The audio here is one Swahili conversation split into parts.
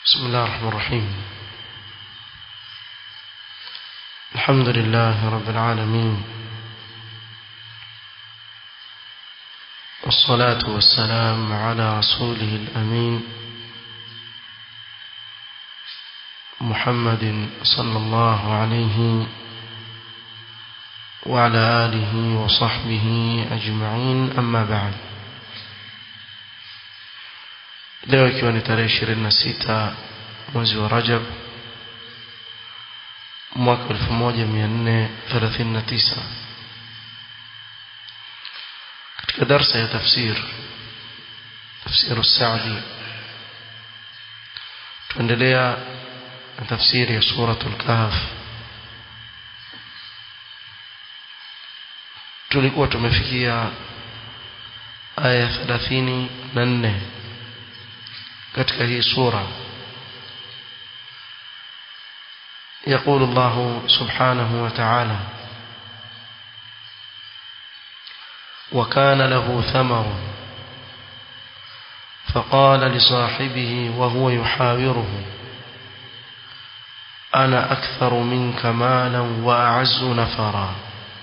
بسم الله الرحمن الرحيم الحمد لله رب العالمين والصلاة والسلام على رسوله الأمين محمد صلى الله عليه وعلى آله وصحبه أجمعين أما بعد leo ikiwa ni tarehe ishirini na sita mwezi wa rajab mwaka elfu moja mia nne thelathini na tisa katika darsa ya tafsir tafsiru saadi tuendelea na tafsiri ya suratu lkahf tulikuwa tumefikia aya thelathini na nne katika hii sura يقول الله سبحانه وتعالى وكان له ثمر فقال لصاحبه وهو يحاوره أنا أكثر منك مالا وأعز نفرا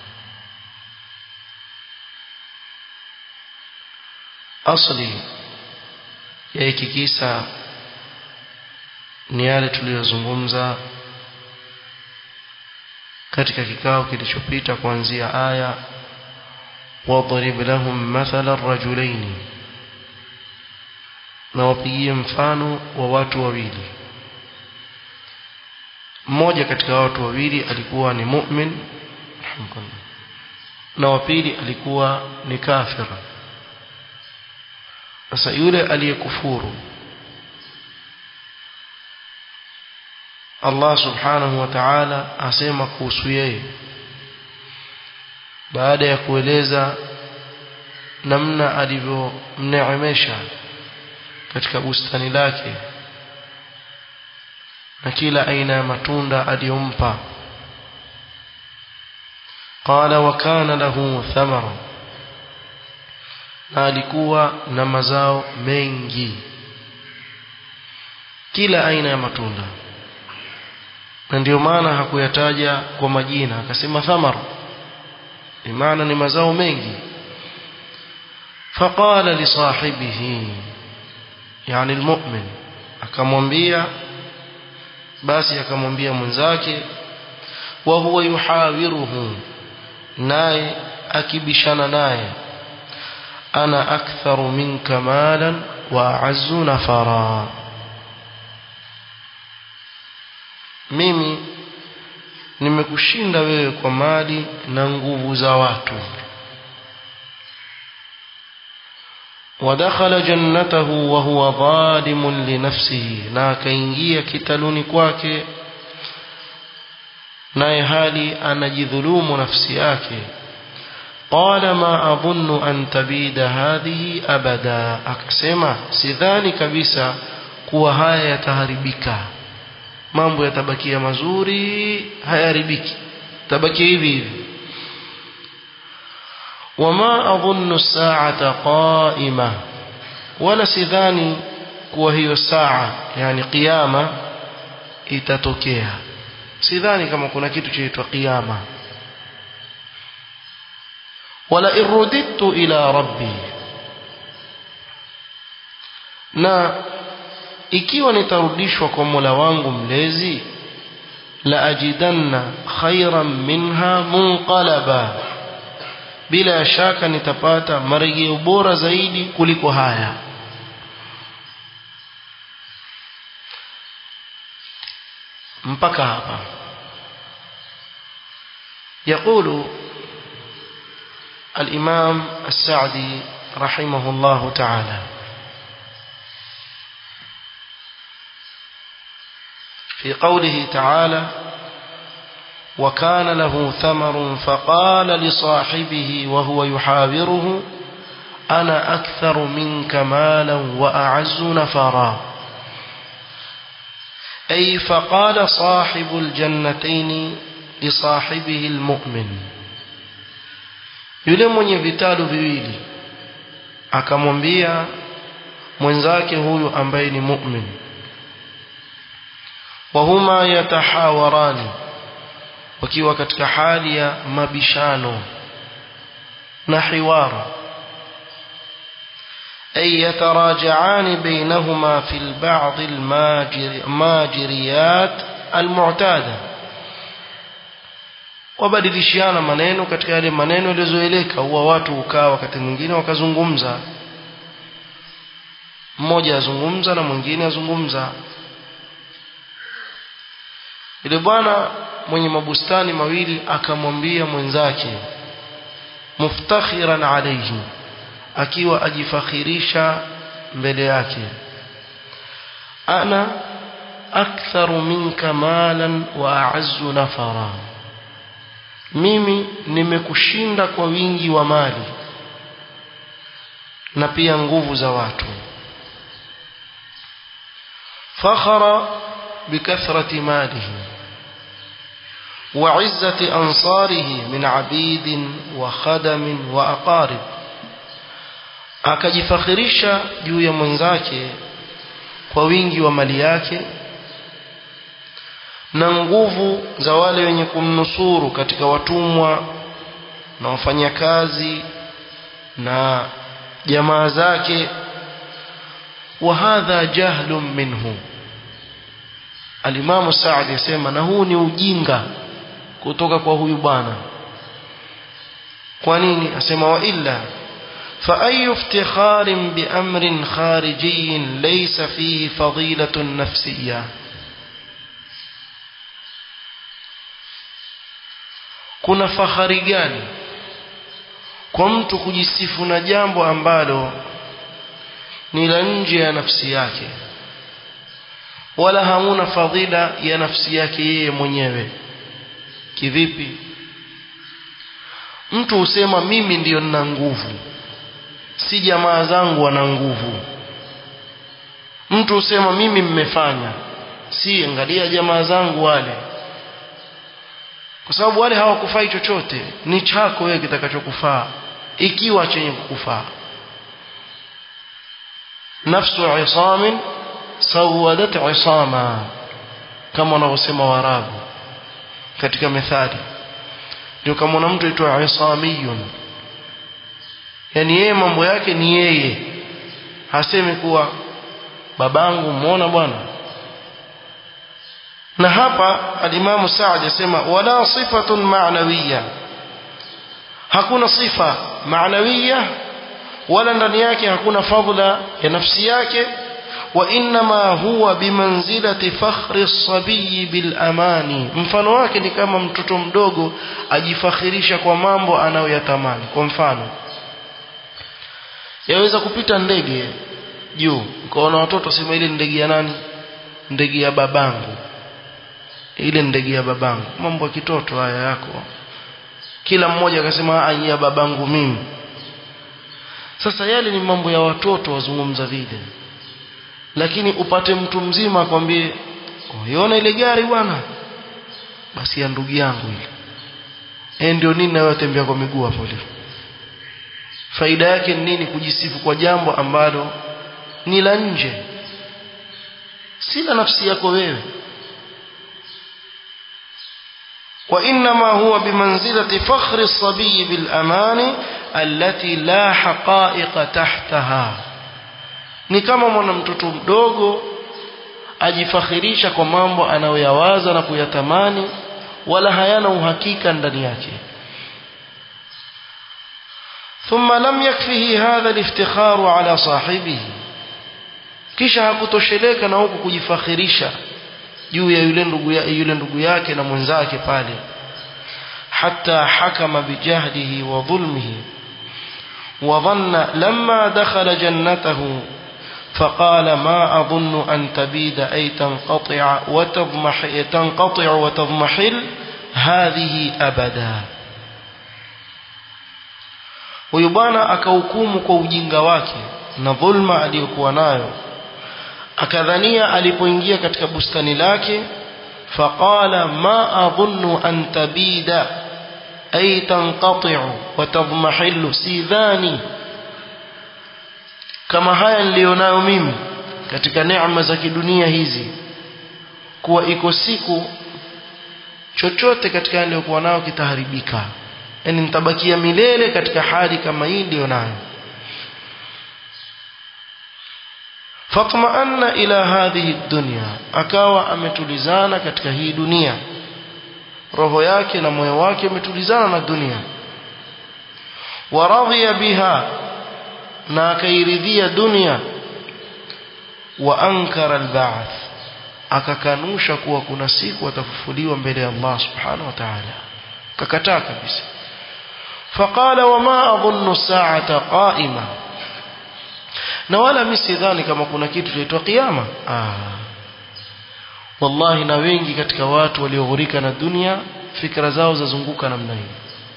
أصلي ya hiki kisa ni yale tuliyozungumza katika kikao kilichopita kuanzia aya wadrib lahum mathala rajulaini na wapigie mfano wa watu wawili mmoja katika watu wawili alikuwa ni mu'min na wa pili alikuwa ni kafira sasa yule aliyekufuru Allah subhanahu wa ta'ala asema kuhusu yeye baada ya kueleza namna alivyomneemesha katika bustani lake na kila aina ya matunda aliyompa qala wa kana lahu thamara na alikuwa na mazao mengi kila aina ya matunda na ndio maana hakuyataja kwa majina akasema thamar maana ni mazao mengi faqala li sahibihi yani almu'min akamwambia basi akamwambia mwenzake wa huwa yuhawiruhu naye akibishana naye أنا أكثر منك مالا وأعز نفرا mimi nimekushinda wewe kwa mali na nguvu za watu ودخل جنته وهو ظالم لنفسه na akaingia kitaluni kwake naye hali anajidhulumu nafsi yake قال ما أظن أن تبيد هذه أبدا akasema sidhani kabisa kuwa haya yataharibika mambo yatabakia mazuri hayaharibiki tabakia hivi hivi وما أظن الساعة قائمة ولا sidhani kuwa hiyo saa yani qiyama itatokea sidhani kama kuna kitu chaitwa qiyama wala irudittu ila rabbi na ikiwa nitarudishwa kwa Mola wangu mlezi la ajidanna khairan minha munqalaba bila shaka nitapata marejeo bora zaidi kuliko haya mpaka hapa يقول الإمام السعدي رحمه الله تعالى في قوله تعالى وكان له ثمر فقال لصاحبه وهو يحاوره أنا أكثر منك مالا وأعز نفرا أي فقال صاحب الجنتين لصاحبه المؤمن yule mwenye vitalu viwili akamwambia mwenzake huyu ambaye ni mu'min wahuma yatahawarani wakiwa katika hali ya mabishano na hiwara أي يتراجعان بينهما في البعض الماجريات المعتادة wabadilishiana maneno katika yale maneno yaliyozoeleka huwa watu hukaa wakati mwingine wakazungumza mmoja azungumza na mwingine azungumza yule bwana mwenye mabustani mawili akamwambia mwenzake muftakhiran alayhi akiwa ajifakhirisha mbele yake ana aktharu minka malan wa a'azzu nafara mimi nimekushinda kwa wingi wa mali na pia nguvu za watu fakhara bikathrati malihi وعزة أنصاره من عبيد وخدم وأقارب akajifakhirisha juu ya mwenzake kwa wingi wa mali yake na nguvu za wale wenye kumnusuru katika watumwa na wafanyakazi na jamaa zake wa hadha jahlun minhu alimamu Saadi yasema na huu ni ujinga kutoka kwa huyu bwana kwa nini asema wa illa فأي افتخار بأمر خارجي ليس فيه فضيلة نفسية kuna fahari gani kwa mtu kujisifu na jambo ambalo ni la nje ya nafsi yake wala hamuna fadhila ya nafsi yake yeye mwenyewe kivipi mtu husema mimi ndiyo nina nguvu si jamaa zangu wana nguvu mtu husema mimi mmefanya si angalia jamaa zangu wale kwa sababu wale hawakufai chochote ni chako wewe kitakachokufaa ikiwa chenye kukufaa nafsu isamin sawadat isama kama wanavyosema warabu katika methali ndio kama una mtu aitwa isamiyun yani yeye mambo yake ni yeye hasemi kuwa babangu muona bwana na hapa alimamu Saad yasema wala sifatun ma'nawiyya hakuna sifa ma'nawiyya wala ndani yake hakuna fadhila ya nafsi yake wa inma huwa bimanzilati fakhri as-sabiy bil amani mfano wake ni kama mtoto mdogo ajifakhirisha kwa mambo anayoyatamani kwa mfano yaweza kupita ndege juu ukaona watoto sema ile ndege ya nani ndege ya babangu ile ndege ya babangu mambo ya kitoto haya yako kila mmoja akasema ya babangu mimi sasa yale ni mambo ya watoto wazungumza vile lakini upate mtu mzima akwambie uiona ile gari bwana basi ya ndugu yangu ile eh ndio nini nawe tembea kwa miguu hapo leo faida yake ni nini kujisifu kwa jambo ambalo ni la nje si la nafsi yako wewe وإنما هو بمنزلة فخر الصبي بالأمان التي لا حقائق تحتها ni kama mwana mtoto mdogo ajifakhirisha kwa mambo anayoyawaza na kuyatamani wala hayana uhakika ndani yake ثم لم يكفه هذا الافتخار على صاحبه kisha hakutosheleka na huku kujifakhirisha juu ya yule ndugu ya yule ndugu yake na mwenzake pale hatta hakama bijahdihi wa dhulmihi wa dhanna lamma dakhala jannatahu فقال ما أظن أن تبيد أي تنقطع وتضمح تنقطع وتضمحل هذه أبدا huyu bwana akahukumu kwa ujinga wake na dhulma aliyokuwa nayo akadhania alipoingia katika bustani lake faqala ma adhunnu an tabida ay tanqati'u wa tadhmahillu sidhani kama haya nilionayo mimi katika neema za kidunia hizi kuwa iko siku chochote katika niliyokuwa nayo kitaharibika yani nitabakia milele katika hali kama hii ndio nayo fatma'anna ila hadhihi dunya akawa ametulizana katika hii dunia roho yake na moyo wake umetulizana na dunia waradhiya biha na akairidhia dunia wa ankara alba'th akakanusha kuwa kuna siku atafufuliwa mbele ya Allah subhanahu wa ta'ala kakataa kabisa faqala wama adhunnu as-sa'ata qa'ima na wala mimi sidhani kama kuna kitu kinaitwa kiyama ah wallahi na wengi katika watu walioghurika na dunia fikra zao zazunguka namna hii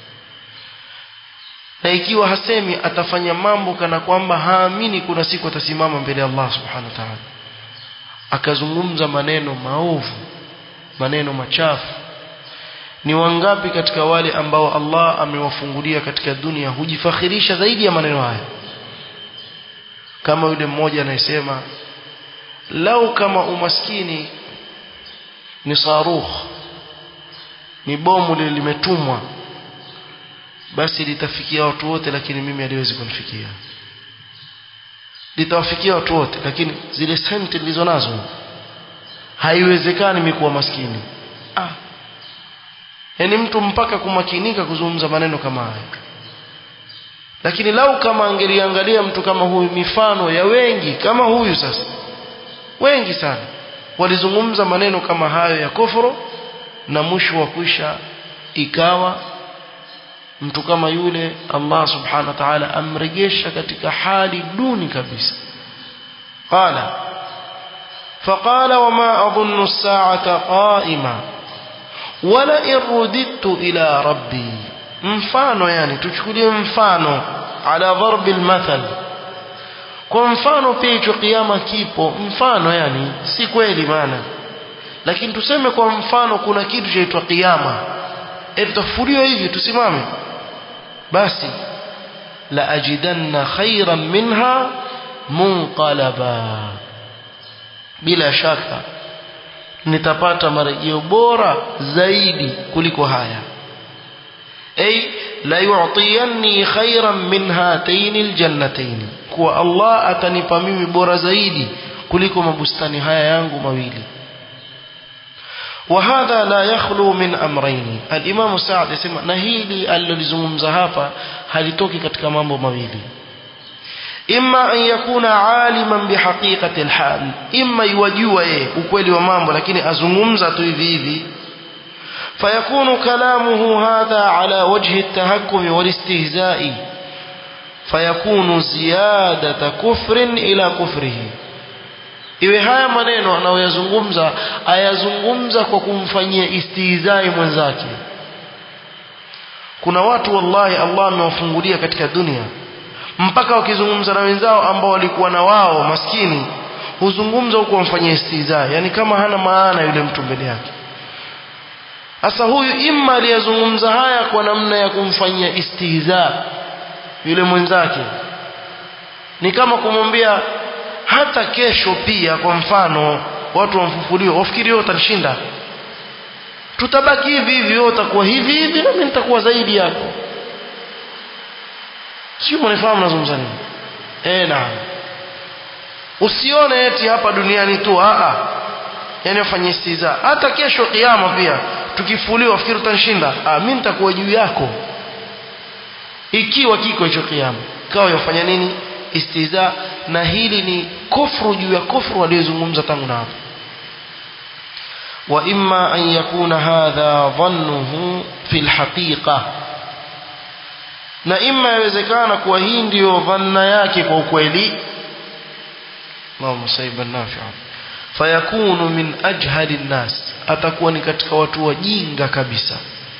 na ikiwa hasemi atafanya mambo kana kwamba haamini kuna siku atasimama mbele ya Allah subhanahu wa ta'ala akazungumza maneno maovu maneno machafu ni wangapi katika wale ambao Allah amewafungulia katika dunia hujifakhirisha zaidi ya maneno haya kama yule mmoja anayesema lau kama umaskini ni sarukh ni bomu lile limetumwa basi litafikia watu wote lakini mimi haliwezi kunifikia litawafikia watu wote lakini zile senti nilizo nazo haiwezekani mimi kuwa maskini ah yani mtu mpaka kumakinika kuzungumza maneno kama haya lakini lau kama angeliangalia mtu kama huyu mifano ya wengi kama huyu sasa wengi sana walizungumza maneno kama hayo ya kufuru na mwisho wa kwisha ikawa mtu kama yule Allah subhanahu wa ta'ala amrejesha katika hali duni kabisa qala فقال وما أظن الساعة قائمة ولئن رددت إلى ربي mfano yani tuchukulie mfano ala dharbi almathal kwa mfano pia hicho kiyama kipo mfano yani si kweli maana lakini tuseme kwa mfano kuna kitu chaitwa kiyama etafuliwa hivi tusimame basi la ajidanna khairan minha munqalaba bila shaka nitapata marejeo bora zaidi kuliko haya ay la yu'tiyanni khairan min hatayn aljannatayn kuwa Allah atanipa mimi bora zaidi kuliko mabustani haya yangu mawili وهذا لا يخلو من امرين الامام سعد يسمى na hili alilozungumza hapa halitoki katika mambo mawili imma an yakuna aliman bihaqiqati alhal imma yajua yeye ukweli wa mambo lakini azungumza tu hivi hivi فيكون كلامه هذا على وجه التهكم والاستهزاء فيكون زيادة كفر إلى كفره iwe haya maneno anayoyazungumza ayazungumza kwa kumfanyia istihzai mwenzake kuna watu wallahi Allah amewafungulia katika dunia mpaka wakizungumza na wenzao ambao walikuwa na wao maskini huzungumza huko wamfanyia istihzai yani kama hana maana yule mtu mbele yake sasa huyu imma aliyazungumza haya kwa namna ya kumfanyia istihza yule mwenzake ni kama kumwambia hata kesho pia kwa mfano watu wamfufuliwa wafikiri wewe utanishinda tutabaki hivi hivi wewe utakuwa hivi hivi na mimi nitakuwa zaidi yako sio mnafahamu nazungumza nini eh na usione eti hapa duniani tu a a yani ufanye istiza hata kesho kiyama pia tukifuliwa fikiri utanishinda ah mimi nitakuwa juu yako ikiwa kiko hicho kiyama kao yafanya nini istiza na hili ni kufru juu ya kufru aliyozungumza tangu na hapo wa imma an yakuna hadha dhannuhu fil haqiqa na imma yawezekana kuwa hii ndiyo dhanna yake kwa ukweli Allahumma sayyiban nafi'an fayakunu min ajhali nnas atakuwa ni katika watu wajinga kabisa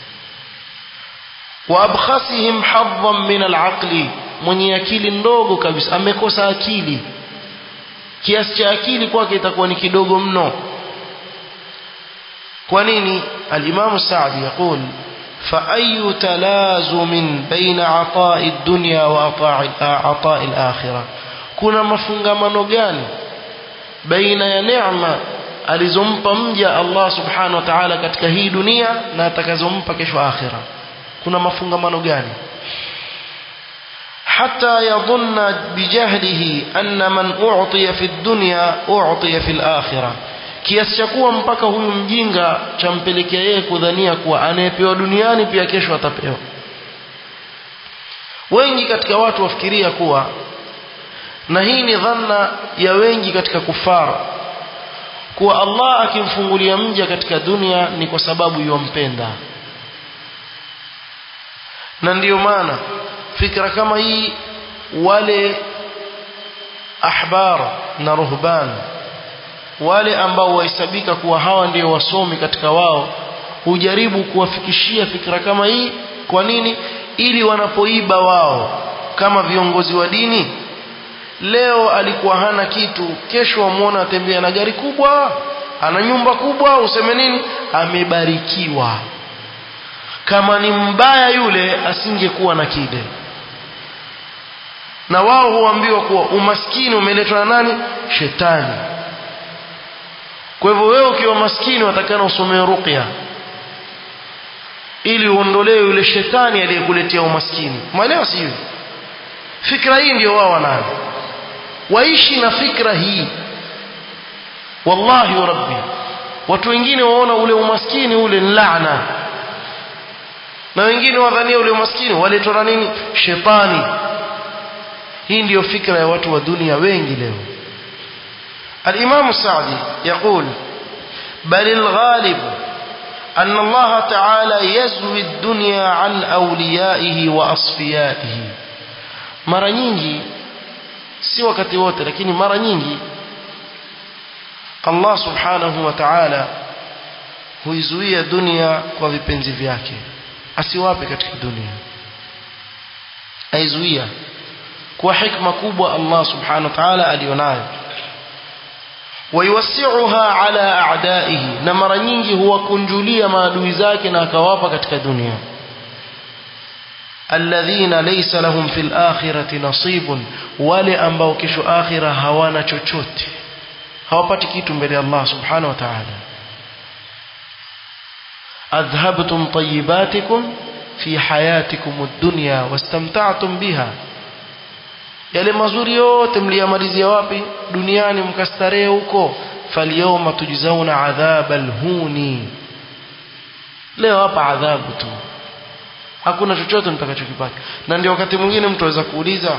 wa abkhasihim hadhan min alaqli mwenye akili ndogo kabisa amekosa akili kiasi cha akili kwake itakuwa ni kidogo mno kwa nini al-Imam Sa'di يقول فأي تلازم بين عطاء الدنيا وعطاء الآخرة kuna mafungamano gani baina ya neema alizompa mja Allah subhanahu wa ta'ala katika hii dunia na atakazompa kesho akhira kuna mafungamano gani حتى يظن بجهله أن من أعطي في الدنيا أعطي في الآخرة kiasi cha kuwa mpaka huyu mjinga champelekea yeye kudhania kuwa anayepewa duniani pia kesho atapewa wengi katika watu wafikiria kuwa na hii ni dhanna ya wengi katika kufara kuwa Allah akimfungulia mja katika dunia ni kwa sababu yumpenda na ndiyo maana fikra kama hii wale ahbar na ruhban wale ambao wahesabika kuwa hawa ndio wasomi katika wao hujaribu kuwafikishia fikra kama hii kwa nini ili wanapoiba wao kama viongozi wa dini leo alikuwa hana kitu kesho wamwona atembea na gari kubwa ana nyumba kubwa useme nini amebarikiwa kama ni mbaya yule asingekuwa na kile na wao huambiwa kuwa umaskini umeletwa na nani shetani kwa hivyo wewe ukiwa maskini watakana usomee ruqya ili uondolewe yule shetani aliyekuletea umaskini mwelewa si hivyo fikra hii ndio wao wanayo waishi na fikra hii wallahi wa rabbi watu wengine waona ule umaskini ule ni laana na wengine wadhania ule umaskini waletwa na nini shetani hii ndiyo fikra ya watu wa dunia wengi leo الإمام السعدي يقول بل الغالب أن الله تعالى يزوي الدنيا عن أوليائه وأصفيائه mara nyingi si wakati wote lakini mara nyingi Allah subhanahu wa ta'ala huizuia dunia kwa vipenzi vyake asiwape katika dunia aizuia kwa hikma kubwa Allah subhanahu wa ta'ala alionayo wayuwasi'uha ala a'daihi na mara nyingi huwakunjulia maadui zake na akawapa katika dunia alladhina laysa lahum fil akhirati nasibun wale ambao kesho akhira hawana chochote hawapati kitu mbele ya Allah subhanahu wa ta'ala adhhabtum tayyibatikum fi hayatikum ad-dunya wastamta'tum biha yale mazuri yote mliyamalizia wapi duniani mkastarehe huko falyawma tujzauna adhabal huni leo hapa adhabu tu hakuna chochote mtakachokipata na ndio wakati mwingine mtu aweza kuuliza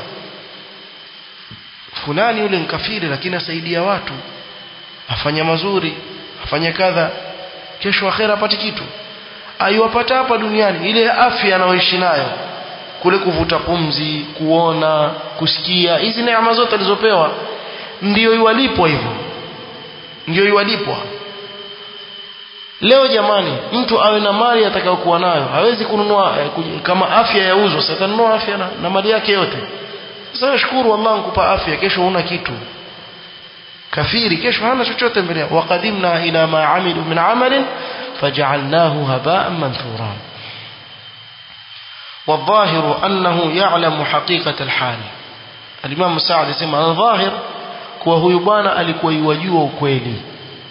fulani yule mkafiri lakini asaidia watu afanya mazuri afanya kadha kesho akhera apate kitu aiwapata hapa duniani ile afya anayoishi nayo kule kuvuta pumzi kuona kusikia hizi neema zote alizopewa ndio iwalipwa hivyo ndio iwalipwa leo jamani mtu awe na mali atakayokuwa nayo hawezi kununua eh, kama afya yauzwa sasa atanunua afya na, na mali yake yote sasa shukuru Allah nikupa afya kesho huna kitu kafiri kesho hana chochote mbele waqadimna ila ma amilu min amalin faj'alnahu haba'an manthura والظاهر أنه يعلم حقيقة الحال الإمام سعد يسمى الظاهر kuwa huyu bwana alikuwa yuwajua ukweli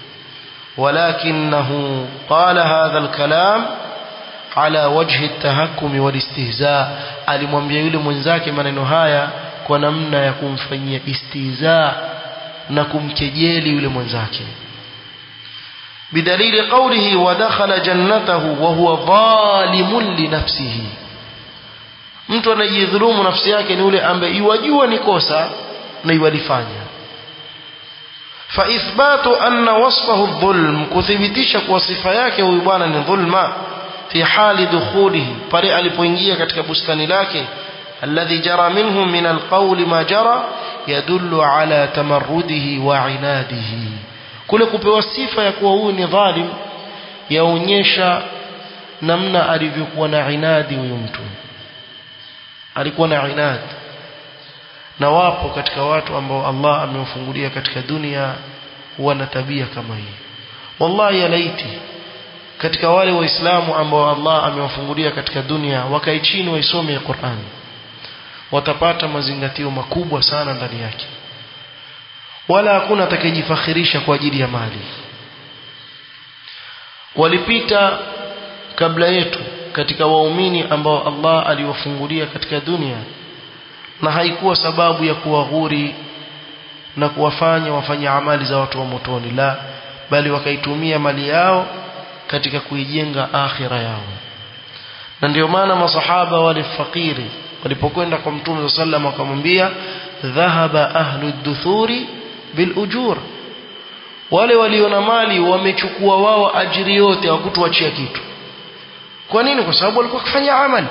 ولكنه قال هذا الكلام على وجه التهكم والاستهزاء alimwambia yule mwenzake maneno haya kwa namna ya kumfanyia istihza na kumkejeli yule mwenzake بدليل قوله ودخل جنته وهو ظالم لنفسه mtu anajidhulumu nafsi yake ni yule ambaye iwajua ni kosa na iwalifanya فإثبات أن وصفه الظلم كثبتش وصفة yake huyu bwana ni dhulma في حال دخوله pale alipoingia katika bustani lake الذي جرى منه من القول ما جرى يدل على تمرده وعناده kule kupewa sifa ya kuwa huyu ni dhalim yaonyesha namna alivyokuwa na inadi huyu mtu alikuwa na inadi na wapo katika watu ambao Allah amewafungulia katika dunia wana tabia kama hii wallahi ya laiti katika wale waislamu ambao Allah amewafungulia katika dunia wakae chini waisome Qur'an watapata mazingatio makubwa sana ndani yake wala hakuna atakayejifakhirisha kwa ajili ya mali walipita kabla yetu katika waumini ambao Allah aliwafungulia katika dunia na haikuwa sababu ya kuwaghuri na kuwafanya wafanye amali za watu wa motoni la bali wakaitumia mali yao katika kuijenga akhira yao na ndio maana masahaba wale fakiri walipokwenda kwa mtume sallam wakamwambia dhahaba ahlu duthuri bil ujur wale walio na mali wamechukua wao ajiri yote hawakutuachia kitu kwa nini kwa sababu walikuwa wakifanya amali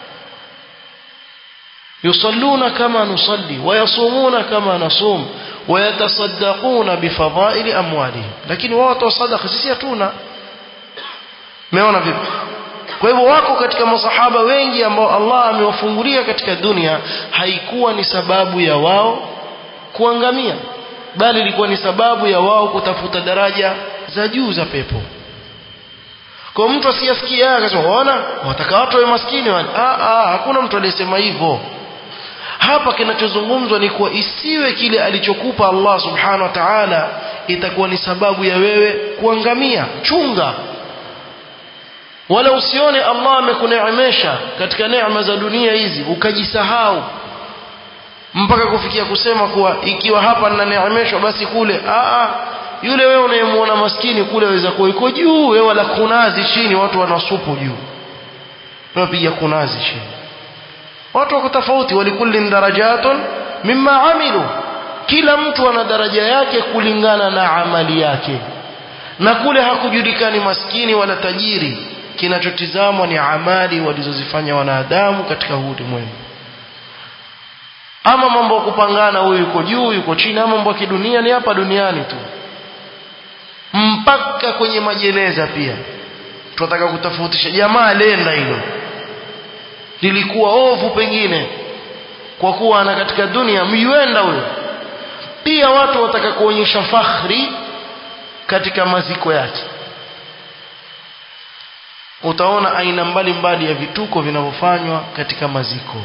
yusalluna kama nusalli wayasumuna kama nasum wayatasaddaquna bifadhaili amwalihim lakini wao watoa sadaqa sisi hatuna umeona vipi kwa hivyo wako katika masahaba wengi ambao Allah amewafungulia katika dunia haikuwa ni sababu ya wao kuangamia bali ilikuwa ni sababu ya wao kutafuta daraja za juu za pepo kwa mtu asiyasikia akasema ona wataka watu wawe maskini wale ah ah hakuna mtu aliyesema hivyo hapa kinachozungumzwa ni kuwa isiwe kile alichokupa Allah subhanahu wa ta'ala itakuwa ni sababu ya wewe kuangamia chunga wala usione Allah amekuneemesha katika neema za dunia hizi ukajisahau mpaka kufikia kusema kuwa ikiwa hapa ninaneemeshwa basi kule a a yule wewe unayemuona maskini kule waweza kuwa yuko juu wewe wala kunazi chini watu wanasupu juu wapiga kunazi chini watu wako tofauti walikullin darajatun mimma amilu kila mtu ana daraja yake kulingana na amali yake na kule hakujulikani maskini wala tajiri kinachotizamwa ni amali walizozifanya wanadamu katika huu ulimwengu ama mambo ya kupangana huyu yuko juu yuko chini ama mambo ya kidunia ni hapa duniani tu mpaka kwenye majeneza pia tunataka kutofautisha jamaa lenda hilo lilikuwa ovu pengine kwa kuwa ana katika dunia myuenda huyo pia watu wataka kuonyesha fakhri katika maziko yake utaona aina mbalimbali ya vituko vinavyofanywa katika maziko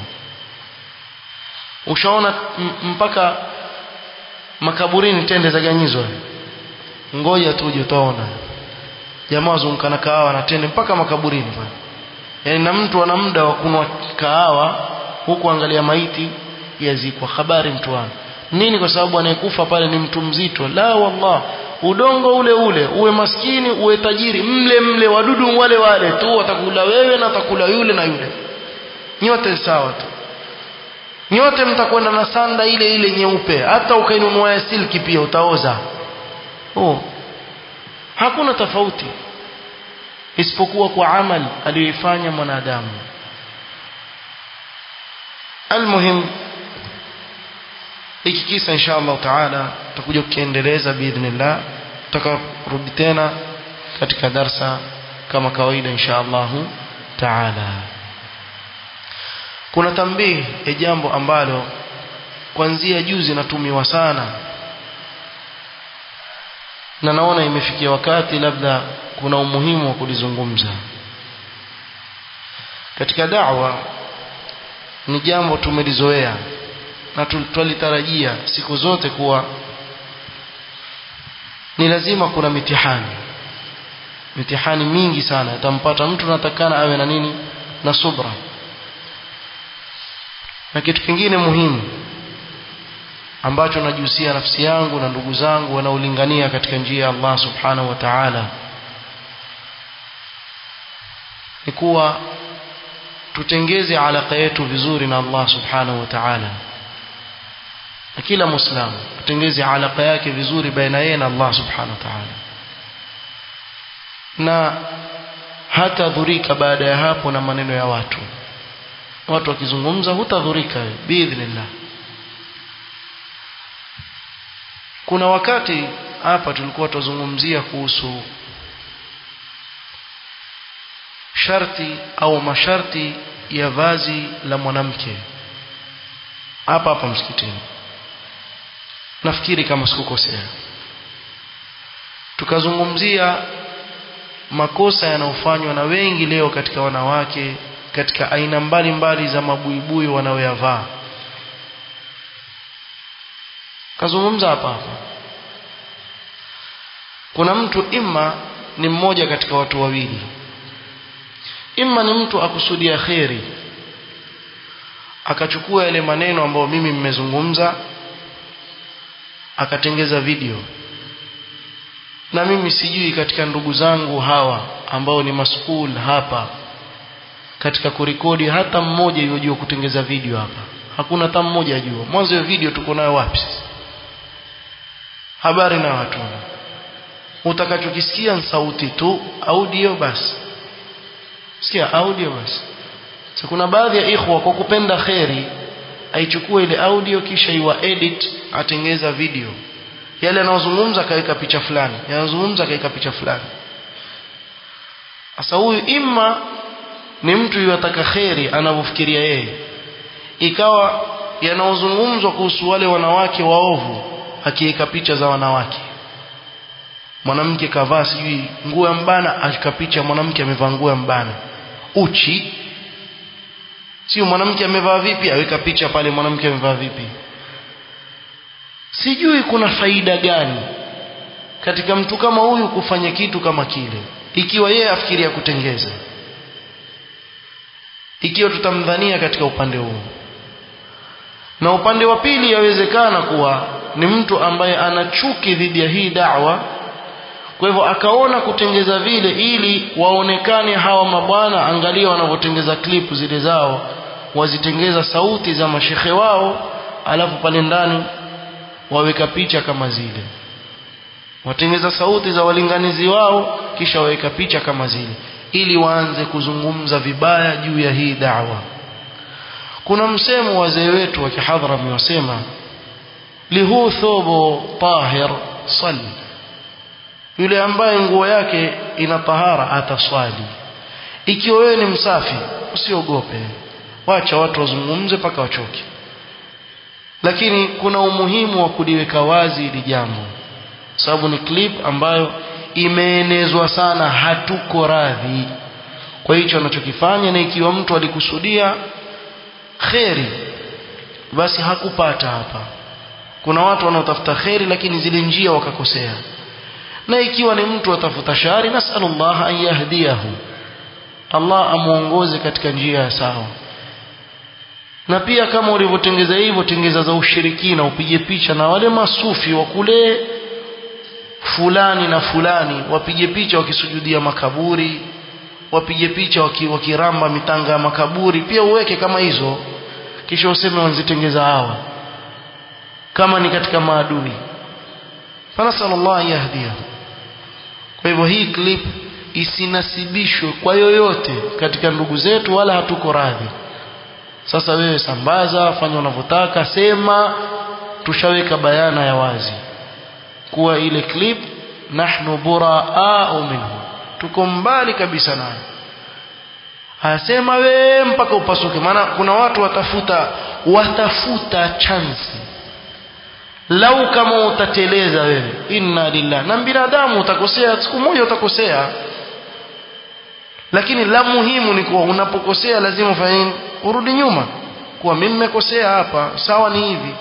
ushaona mpaka makaburini tende zaganyizwa ngoja tuje utaona jamaa wazungukana kahawa na tende mpaka makaburini pale yaani na mtu ana muda wa kunwa kahawa huku angalia maiti yazikwa habari mtu wangu nini kwa sababu anayekufa pale ni mtu mzito la wallah udongo ule ule uwe maskini uwe tajiri mle mle wadudu wale wale tu watakula wewe na watakula yule na yule nyote sawa tu nyote mtakwenda na sanda ile ile nyeupe hata ukainunua ya silki pia utaoza oh hakuna tofauti isipokuwa kwa amali aliyoifanya mwanadamu almuhim hiki kisa insha Allah taala tutakuja kukiendeleza biidhnillah tutakarudi tena katika darsa kama kawaida insha Allah taala kuna tambii ya jambo ambalo kuanzia juzi natumiwa sana na naona imefikia wakati labda kuna umuhimu wa kulizungumza katika da'wa ni jambo tumelizoea na twalitarajia siku zote kuwa ni lazima kuna mitihani mitihani mingi sana itampata mtu natakana awe na nini na subra na kitu kingine muhimu ambacho najihusia nafsi yangu na ndugu zangu wanaolingania katika njia ya Allah subhanahu wa ta'ala ni kuwa tutengeze alaka yetu vizuri na Allah subhanahu wa ta'ala na kila muislamu tutengeze alaka yake vizuri baina yeye na Allah subhanahu wa ta'ala na hata dhurika baada ya hapo na maneno ya watu watu wakizungumza hutadhurika biidhnillah kuna wakati hapa tulikuwa tuzungumzia kuhusu sharti au masharti ya vazi la mwanamke hapa hapa msikitini nafikiri kama sikukosea tukazungumzia makosa yanayofanywa na wengi leo katika wanawake katika aina mbalimbali mbali za mabuibui wanaoyavaa kazungumza hapa hapa kuna mtu imma ni mmoja katika watu wawili imma ni mtu akusudia kheri akachukua yale maneno ambayo mimi mmezungumza akatengeza video na mimi sijui katika ndugu zangu hawa ambao ni maskul hapa katika kurekodi hata mmoja yojua kutengeza video hapa hakuna hata mmoja ajua mwanzo ya video tuko nayo wapi habari na watu utakachokisikia ni sauti tu audio basi sikia audio basi so, kuna baadhi ya ikhwa kwa kupenda kheri aichukue ile audio kisha iwa edit atengeza video yale anayozungumza akaweka picha fulani yanazungumza akaweka picha fulani sasa huyu imma ni mtu yataka kheri anavyofikiria yeye ikawa yanayozungumzwa kuhusu wale wanawake waovu akiweka picha za wanawake mwanamke kavaa sijui nguo ya mbana akika picha mwanamke amevaa nguo ya mbana uchi sio mwanamke amevaa vipi aweka picha pale mwanamke amevaa vipi sijui kuna faida gani katika mtu kama huyu kufanya kitu kama kile ikiwa yeye afikiria kutengeza ikiwa tutamdhania katika upande huu na upande wa pili yawezekana kuwa ni mtu ambaye ana chuki dhidi ya hii da'wa kwa hivyo akaona kutengeza vile ili waonekane hawa mabwana angalia wanavyotengeza klipu zile zao wazitengeza sauti za mashekhe wao alafu pale ndani waweka picha kama zile watengeza sauti za walinganizi wao kisha waweka picha kama zile ili waanze kuzungumza vibaya juu ya hii da'wa kuna msemo wazee wetu wa kihadhara wasema lihu thobo tahir sali yule ambaye nguo yake ina tahara ataswali ikiwa wewe ni msafi usiogope wacha watu wazungumze mpaka wachoke lakini kuna umuhimu wa kuliweka wazi hili jambo sababu ni clip ambayo imeenezwa sana hatuko radhi kwa hicho anachokifanya na ikiwa mtu alikusudia kheri basi hakupata hapa kuna watu wanaotafuta kheri lakini zile njia wakakosea na ikiwa ni mtu atafuta shari nasalullah an yahdiyahu Allah amuongoze katika njia ya sawa na pia kama ulivyotengeza hivyo tengeza za ushirikina upige picha na wale masufi wa kule fulani na fulani wapige picha wakisujudia makaburi wapige picha wakiramba mitanga ya makaburi pia uweke kama hizo kisha useme wanzitengeza hawa kama ni katika maadui fanasallallahu yahdiyahu kwa hivyo hii clip isinasibishwe kwa yoyote katika ndugu zetu wala hatuko radhi sasa wewe sambaza fanya unavyotaka sema tushaweka bayana ya wazi kuwa ile clip nahnu buraa minhu tuko mbali kabisa nayo asema we mpaka upasuke maana kuna watu watafuta watafuta chansi lau kama utateleza wewe inna lillah na binadamu utakosea siku moja utakosea lakini la muhimu ni kuwa unapokosea lazima ufanye urudi nyuma kuwa mimi nimekosea hapa sawa ni hivi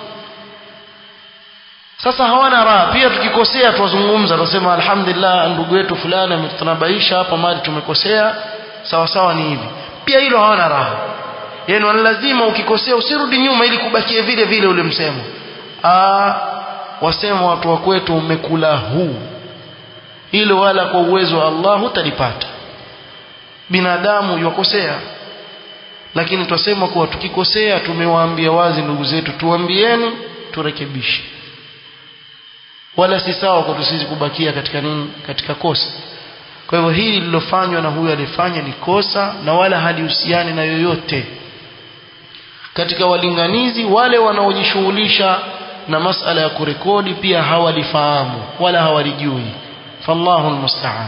sasa hawana raha pia tukikosea tuwazungumza tunasema alhamdulillah ndugu yetu fulani ametunabaisha hapa mali tumekosea sawa sawa ni hivi pia hilo hawana raha yani lazima ukikosea usirudi nyuma ili kubakie vile vile ule msemo Aa, wasema watu wa kwetu umekula huu hilo wala kwa uwezo wa Allah hutalipata binadamu yuwakosea lakini twasema kuwa tukikosea tumewaambia wazi ndugu zetu tuambieni turekebishe wala si sawa kwa sisi kubakia katika nini katika kosa kwa hivyo hili lilofanywa na huyu alifanya ni kosa na wala halihusiani na yoyote katika walinganizi wale wanaojishughulisha na masala ya kurekodi pia hawalifahamu wala hawalijui fallahu almusta'an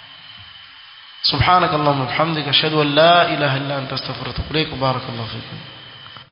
سبحانك اللهم وبحمدك اشهد ان لا اله الا انت استغفرك واتوب اليك بارك الله فيكم